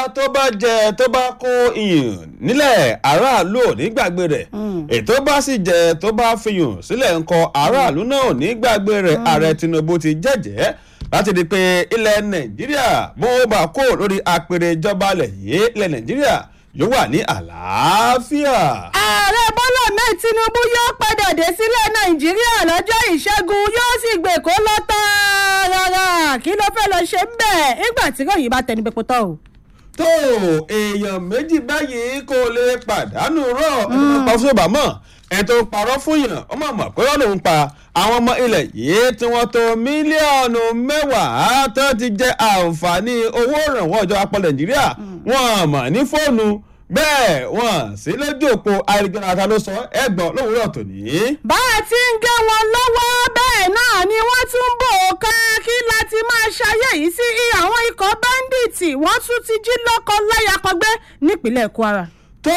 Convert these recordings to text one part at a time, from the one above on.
tó bá jẹ tó bá kó iyùn nílẹ̀ aráàlú ò ní gbàgbé rẹ̀ ètò bá sì jẹ tó bá fiyùn sílẹ̀ ńkọ aráàlú náà ò ní gbàgbé rẹ̀ ààrẹ tinubu ti jẹ́jẹ́ láti di pé ilẹ̀ nàìjíríà bó bá kó lórí apèrè ìjọba ilẹ̀ yìí ilẹ̀ nàìjíríà yóò wà ní àlàáfíà. ààrẹ bọ́lá mẹ́ẹ̀ tinubu yóò padà dé sílẹ̀ nàìjíríà lọ́jọ́ ìṣẹ́gun yóò sì gbé kó lọ tààràrà kí ló fẹ́ lọ ṣe ń bẹ̀ nígbà tí ròyìn bá tẹnu pẹ́pọ́ tọ́ o. tó èèyàn méjì báyìí kò lè pàdánù rọ ẹni tó pa fún bàmọ́ ẹni tó parọ́ fún yàn ó mọ̀ mọ̀ pé wọ́n lòún pa àwọn ọmọ ilẹ̀ yìí tí wọ́n tó mílíọ̀nù mẹ́wàá tó ti jẹ àǹfààní owó ìrànwọ́ ìjọba pọ̀ nàìjíríà wọ́n mọ̀ ní fóònù bẹ́ẹ̀ wọ́n sí lójú òpó ayélujára ta ló sọ ẹgbọ́n lówùúrọ̀ tòní. bá a ti ń gé wọn lọ́wọ́ bẹ́ẹ̀ náà ni wọ́n tún ń bò ó ká kí láti máa ṣayé yìí sí àwọn ikọ̀ báńdíìtì wọ́n tún ti jí lọ́kọ láya kọgbẹ́ nípínlẹ̀ kwara. tó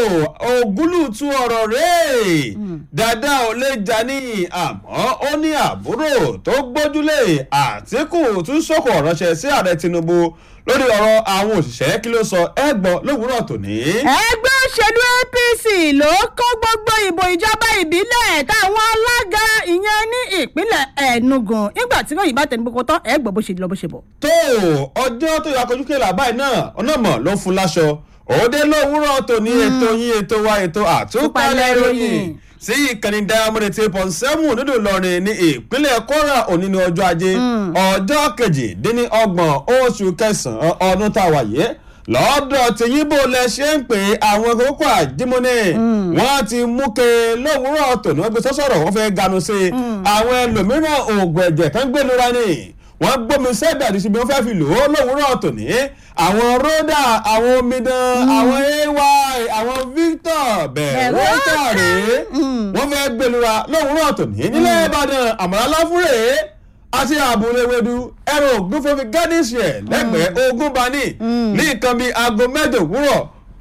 ògúlùtù ọ̀rọ̀ rẹ̀ dada ò lè jà ní àmọ́ ó ní àbúrò tó gbójúlé àtìkù tún sọ̀kò ránṣẹ́ sí ààrẹ tinubu lórí ọ̀rọ̀ àwọn òṣìṣẹ́ kí ló sọ ẹgbọ́n lówùúrọ̀ tòní. ẹgbẹ́ òṣèlú apc ló kó gbogbo ìbò ìjọba ìbílẹ̀ táwọn alága ìyẹn ní ìpínlẹ̀ enugu nígbà tí ròyìn bá tẹnu gbogbo tán ẹ gbọ́ bó ṣe lọ bó ṣe bọ̀. tó ọjọ́ tó yọ akọjú kéèlà báyìí náà ọ̀nà mọ̀ ló fún láṣọ òde lówùúrọ̀ tòní ètò yín ètò wa ètò àtúpalẹ̀ ìròyìn sí ìkànnì diamond eight point seven nínú ìlọrin ní ìpínlẹ̀ kwara òní ní ọjọ́ ajé ọjọ́ kejìdínlọ́gbọ̀n oṣù kẹsàn-án ọdún tá a wà yìí lọ́dọ̀ tí yíbo lẹ ṣe ń pè àwọn kókó àjímọ́ni wọ́n ti mú ke lówùúrọ̀ tòní wọ́n gbé sọ́sọ̀rọ̀ wọ́n fẹ́ ganu sí i àwọn ẹlòmíràn oògùn ẹ̀jẹ̀ tán gbé lura ni wọ́n gbómi sẹ́dà ní ṣùgbọ́n wọ́n fẹ́ fi lò ó lówùúrọ̀ tòní àwọn rọ́dà àwọn omidan àwọn ay àwọn victor bẹ̀rẹ̀ rọ́tà rèé wọ́n fẹ́ gbé lura lówùúrọ̀ tòní nílẹ̀ ìbàdàn àmàlà láfúrẹ́ àti àbúléwédú ẹ̀rọ ògúnfẹ́mi gádísì ẹ̀ lẹ́gbẹ̀ẹ́ ogún bani ní nǹkan bíi aago mẹ́jọ òwúrọ̀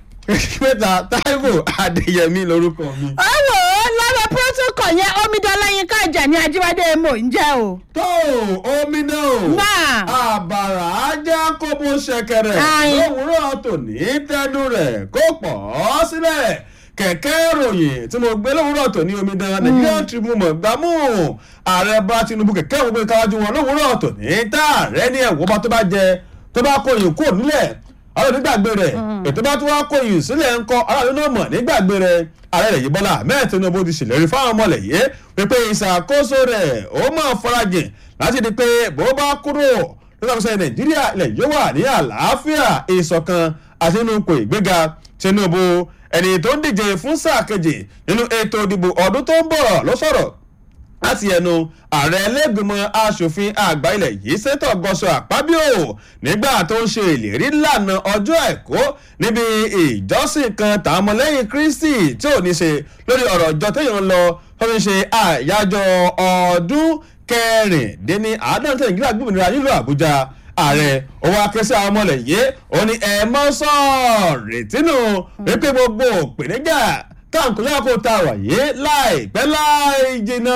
mẹ́ta táíwò adéyẹmí lórúkọ mi. ẹ wò ó lára protocol yẹn omidan lẹ́yìn kájà ní ajíwádé mò ń jẹ́ o. tó omi náà Náà. àbàrà ajá kó bó ṣẹkẹrẹ Ayin. lówùúrọ̀ tòní tẹnu rẹ̀ kó pọ̀ ọ́ sílẹ̀ kẹ̀kẹ́ ìròyìn tí mo gbé lówùúrọ̀ tòní omidan nigerian tribune mọ̀ gbámú ààrẹ bá tinubu kẹ̀kẹ́ òun gbé káwájú wọn lówùúrọ̀ tòní tá ààrẹ ní ẹ̀wọ́ bá tó bá jẹ tó bá kó yìí kúrò nílẹ̀ àwọn onígbàgbé rẹ̀ ètò bá tún wá kó yìí sílẹ̀ ń kọ́ aráàlú náà mọ̀ nígbàgbé rẹ̀ ààrẹ rẹ̀ yìí bọ́lá ahmed tinubu ti ṣèlérí fáwọn ọmọ rẹ̀ yìí wípé ìṣàkóso rẹ̀ ó mọ̀ farajìn láti di pé bó bá kúrò lọ́sọ̀ọ́sẹ̀ nàìjíríà ilẹ̀ yóò wà ní àlàáfíà ìṣọ̀kan àti nínú ipò ìgbéga tinubu ẹni tó ń díje fún sáà kejì nínú ètò ìdìbò ọdún tó ń bọ̀ ló sọ̀rọ̀ láti ẹnu ààrẹ ẹlẹ́gbẹ̀mọ asòfin àgbà ilẹ̀ yìí sẹ́tọ̀ gọ́sọ̀ àpábíò nígbà tó ń ṣe ìlérí lànà ọjọ́ àìkú níbi ìjọsìn kan tàwọn ọmọlẹ́yìn kristi tí ò ní ṣe lórí ọ̀rọ̀ ìjọ téèyàn ń lọ tó fi ṣe àyájọ́ ọdún kẹrìndínní àádọ́ta ìgbìlá gbòmìnira nílùú àbújá ààrẹ owó akẹ́sẹ́ àwọn ọmọlẹ̀ yìí ó ní ẹ mọ́ sọ́ọ̀rètí nù wípé gbogbo òpèníjà táǹkù yàrá kó ta wà yé láìpẹ́ láì jìnnà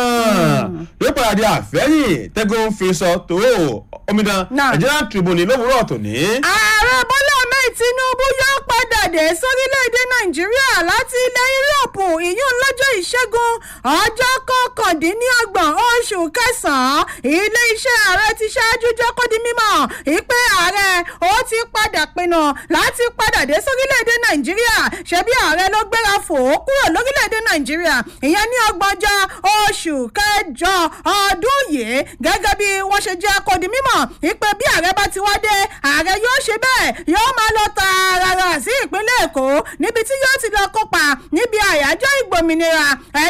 yóò padà di àfẹ́yìn tẹ́gùn fi sọ tó omidan Náà. nigerian tribune lówùúrọ̀ tòní. ààrẹ bọ́lá ahmed tinubu yóò padà dé sórílẹ̀‐èdè nàìjíríà láti ilẹ̀ yúròpù ìyún lọ́jọ́ ìṣẹ́gun ọjọ́ kọkàndínlọ́gbọ̀n oṣù kẹsàn-án ilé iṣẹ́ ààrẹ ti ṣáájú jẹ́ kó di mímọ̀ ìpè ààrẹ ó ti padà pinnu láti padà dé sórílẹ̀‐èdè nàìjíríà ṣebí ààrẹ ló gbéra fò ó kúrò lórílẹ̀‐èdè nàìjíríà ìyẹn ní ọgbọ̀njọ́ oṣù kẹjọ ọdún yìí gẹ́gẹ́ bí wọ́n ṣe jẹ́ kó di mímọ̀ ìpè bí ààrẹ bá ti wá dé ààrẹ yóò ṣe bẹ́ẹ̀ yóò máa lọ tààràrà sí ìpínlẹ̀ èkó níbi tí yóò ti lọ kópa níbi àyájọ́ ìgbòmìnira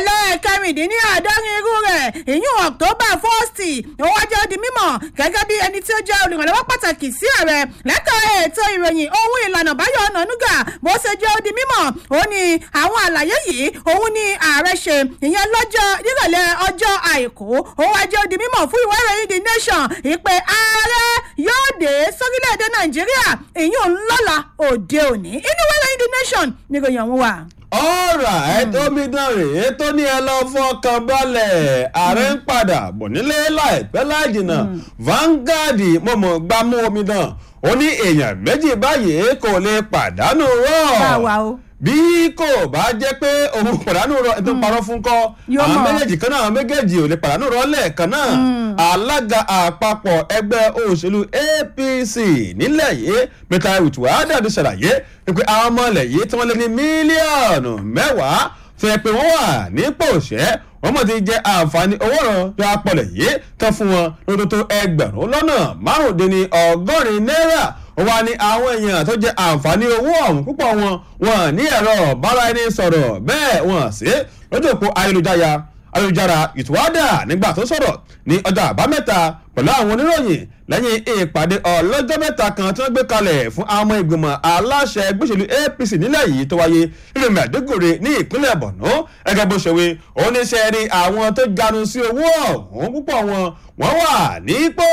ẹlẹ́ẹ̀kẹrìndínláàádọ́rin irú rẹ̀ ìyún october first ó wá jẹ́ ó di mímọ̀ gẹ́gẹ́ bí ẹni tí ó jẹ́ olùrànlọ́wọ́ pàtàkì sí ààrẹ lẹ́ka ètò ìròyìn ohun ìlànà báyọ̀ ọ̀nànúgà bó ṣe jẹ́ ó di mímọ̀ ó ní àwọn àlàyé yìí òun ni ààrẹ ṣe ìyẹn lọ́jọ́ nírọ̀lẹ́ ọjọ́ àìkú ó wá jẹ́ ó di mímọ̀ fún ìwé ìròyìn the nation ìpè ààrẹ yóò dé sórílẹ̀-èdè nàìjíríà ìyún lọ́la òde òní inú ìwé ìròyìn the nation níròyìn ọ̀hún wà. ọ̀rà ètò omidan rèé tó ní ẹ lọ fọkàn balẹ̀ ààrẹ ń padà bọ̀ nílé láìpẹ́ láì jìnnà Vanguard mọ̀mọ́ gbámú omidan ó ní èèyàn méjì báyìí kò lè pàdánù rọ̀ báwa o bí kò bá jẹ́ pé òun pàdánù rọ ẹni tó ń parọ́ fún kọ́ Yóò àwọn mọ̀. méjèèjì kan náà àwọn méjèèjì ò lè pàdánù rọ lẹ́ẹ̀kan náà alága àpapọ̀ ẹgbẹ́ òṣèlú APC nílẹ̀ yìí Peter Utuada ti ṣàlàyé pé àwọn ọmọ ilẹ̀ yìí tí wọ́n lé ní mílíọ̀nù mẹ́wàá fẹ́ pé wọ́n wà nípò òṣẹ́ wọ́n mọ̀ ti jẹ àǹfààní owó ọ̀rọ̀ tó apọ̀lẹ̀ yìí tán fún wọn lọ́dún tó ẹgbẹ̀rún lọ́nà márùndínní ọgọ́rin náírà ó wá ní àwọn èèyàn tó jẹ àǹfààní owó ọ̀hún púpọ̀ wọn wọn ní ẹ̀rọ bára ẹni sọ̀rọ̀ bẹ́ẹ̀ wọn sí lójú òpó ayélujára ayélujára ìtúwádà nígbà tó sọ̀rọ̀ ní ọjọ́ àbámẹ́ta pẹ̀lú àwọn oníròyìn lẹ́yìn ìpàdé ọlọ́jọ́ mẹ́ta kan tí wọ́n gbé kalẹ̀ fún àwọn ọmọ ìgbìmọ̀ aláṣẹ gbèsèlú APC nílẹ̀ yìí tó wáyé nínú Maiduguri ní ìpínlẹ̀ Borno gẹ́gẹ́ bó ṣe wí oníṣẹ́ rí àwọn tó ganu sí owó ọ̀hún púpọ̀ wọn wọ́n wà nípò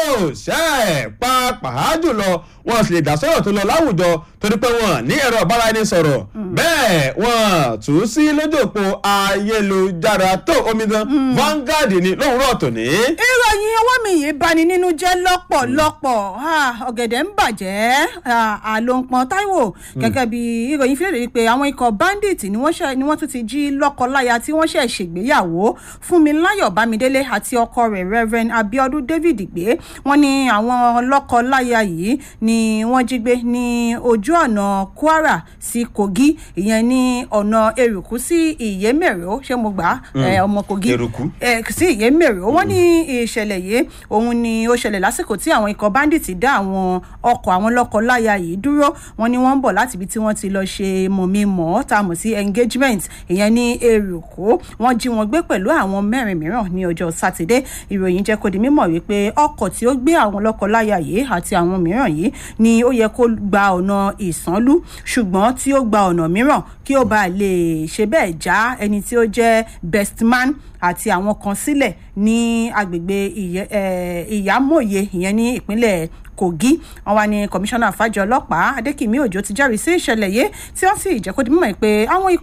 ṣẹ́ pàápàá jùlọ wọn sì lè dá sọ̀rọ̀ tó lọ láwùjọ torí pé wọn ní ẹ̀rọ ìbáraẹnisọ̀rọ̀ bẹ́ẹ̀ wọn tù ú sí lójú òpó ayélujára tó omidan Vanguard ní lówùúrọ̀ tòní. ìròyìn ọwọ́ mi yìí bani nínú jẹ́ lọ́pọ̀lọpọ̀ Ah, ọ̀gẹ̀dẹ̀ ń bàjẹ́ Ah, àlòǹpọ̀n Táíwò gẹ́gẹ́ bí ìròyìn fi léde wípé àwọn ikọ̀ bandit ni wọ́n ṣe- ni wọ́n tún ti jí lọ́kọ-láya tí wọ́n ṣẹ̀ ṣègbéyàwó Fúnmiláyọ̀ Bámidélé àti ọkọ rẹ̀ Reverend Abiodun David gbé wọ́n ní àwọn lọ́kọ-láya yìí ni wọ́n jí gbé ní ojú ọ̀nà Kwara sí Kogi ìyẹn ní ọ̀nà Eruku sí Ìyémèrò ṣé mo gbà á? Eh, ọmọ Kogi Eruku. ẹ sí ìyémèrè wọ́n ní ìṣẹ̀lẹ̀ yìí òun ni ó ṣẹlẹ̀ lásìkò tí àwọn ikọ̀ bandit dá àwọn ọkọ̀ àwọn lọ́kọ-láya yìí dúró wọ́n ní wọ́n ń bọ̀ láti ibi tí wọ́n ti lọ ṣe mọ̀mí-mọ̀ tá a mọ̀ sí engagement ìyẹn ní èrùkó wọ́n jí wọn gbé pẹ̀lú àwọn mẹ́rin mìíràn ní ọjọ́ sátidé ìròyìn jẹ́ kó di mímọ̀ wípé ọkọ̀ tí ó gbé àwọn lọ́kọ-láya yìí àti àwọn mìíràn yìí ni ó yẹ kó gba ọ̀nà ìsánlú ṣùgbọ́n tí ó gba ọ̀nà mìíràn kí ó bá lè ṣe bẹ́ẹ̀ já ẹni tí ó jẹ́ best man àti àwọn kan sílẹ̀ ní agbègbè Ìyẹ- eh, ìyámòye ìyẹn ní ìpínlẹ̀ kogi wọn wá ní kọmíṣánná fàjọ ọlọ́pàá adékìmí òjò ti jẹ́rìí sí ìṣẹ̀lẹ̀ yìí tí wọ́n sì jẹ́ kó di mímọ̀ pé àwọn ikọ̀